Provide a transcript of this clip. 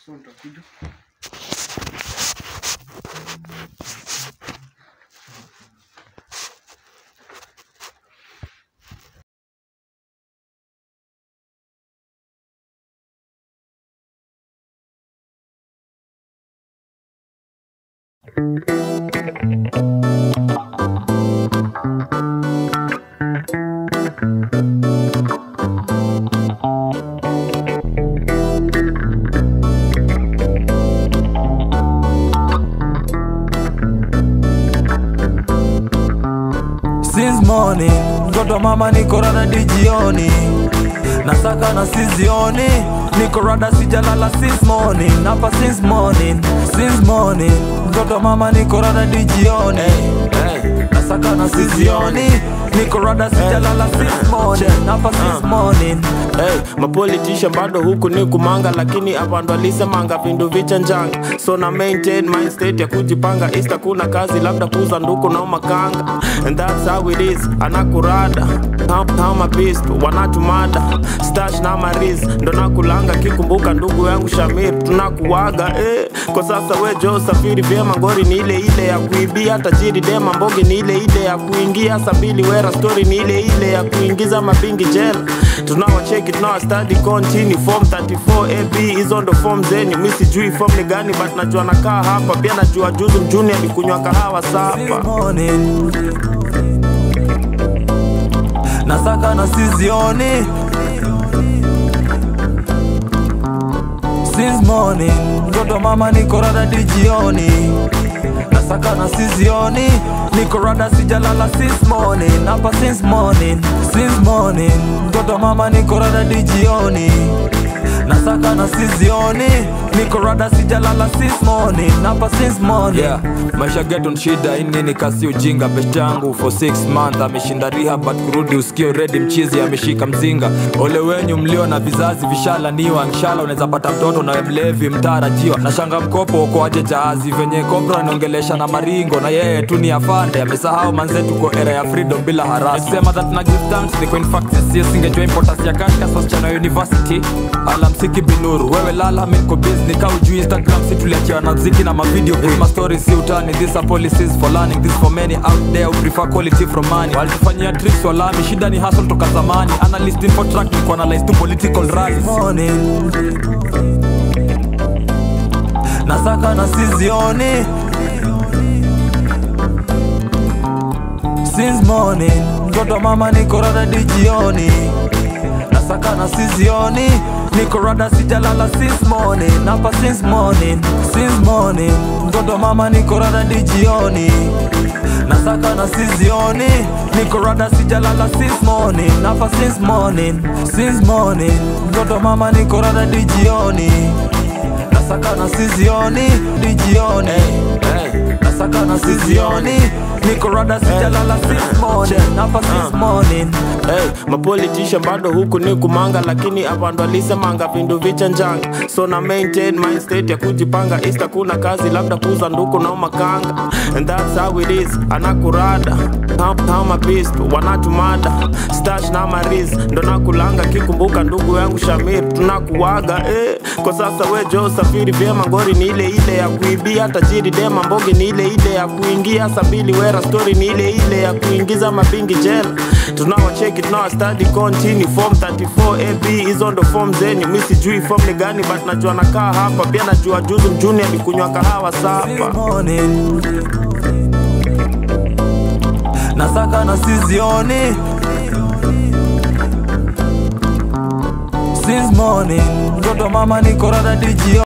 so nitakuja Since morning mtoto mama niko rada dijioni nasaka na sizioni niko rada sijalala since morning hapa since morning since morning mtoto mama niko rada dijioni hey, nasaka na sizioni niko rada sijalala since morning hapa since morning Hey, mapolitisha bado huku ni kumanga lakini abandu alisemanga vindu vichanjanga so na maintain mind state ya kujipanga ista kuna kazi labda kuza nduku na makanga and that's how it is anakurada kama beast wanatumada stash na maris ndo nakulanga kikumbuka ndugu yangu shamir tunakuwaga eh. kwa sasa we jo safiri vyema ngori ni ile ile ya kuibia tajiri dema mbogi ni ile ile ya kuingia sabili wera story ni ile ile ya kuingiza mabingi jela tunawacheki tunawastadi continue form 34 ab hizo ndo form zenyu mi sijui form ni gani but najua nakaa hapa pia najua juzi mjuni alikunywa kahawa since sapa morning nasaka na sizioni since morning mtoto mama niko rada dijioni nasaka na sizioni niko rada sijalala since morning hapa since morning since morning mtoto mama niko rada dijioni nasaka na sizioni niko rada sijalala since morning hapa since morning yeah. maisha geton shida inini kasi ujinga best yangu for 6 month ameshinda riha but kurudi usikio redi mchizi ameshika mzinga ole wenyu mlio na vizazi vishalaniwa nshala unaweza pata mtoto nawe mlevi mtarajiwa na shanga mkopo ukoaje jahazi venye kobra anaongelesha na maringo na yeye tu ni afande amesahau manzetu kwa era ya freedom bila harasi sema that na give thanks ni kwa in fact sisi singejua importance ya cash kasa wasichana wa university alamsiki binuru wewe lala miko business kau juu instagram si tuliachiwa na mziki na mavideo This my story si utani these are policies for learning this for many out there who prefer quality from money walitufanyia tricks walami shida ni hustle toka zamani analyst info track ni kuanalyze tu political rallies morning nasaka na sizioni since morning mtoto mama niko rada dijioni nasaka na sizioni niko rada sijalala since morning hapa since morning since morning mtoto mama niko rada dijioni nasaka na sizioni niko rada sijalala since morning hapa since morning since morning mtoto mama niko rada dijioni nasaka na sizioni dijioni hey, nasaka na sizioni niko rada sijalala since morning hapa since morning Hey, mapolitisha bado huku ni kumanga lakini abandu alisemanga vindu vichanjanga so na maintain mind state ya kujipanga ista kuna kazi labda kuza nduku na makanga and that's how it is anakurada Kam- kama beast wanatumada stash na maris ndo nakulanga kikumbuka ndugu yangu shamir tunakuwaga eh. kwa sasa we jo safiri vyema ngori ni ile ile ya kuibia tajiri dema mbogi ni ile ile ya kuingia sabili wera story ni ile ile ya kuingiza mabingi jela tunawacheki tunawastadi continue form 34 ab hizo ndo form zenyu mi sijui form ni gani but najua nakaa hapa pia najua juzi mjuni alikunywa kahawa since sapa morning nasaka na sizioni since morning mtoto mama niko rada dijioni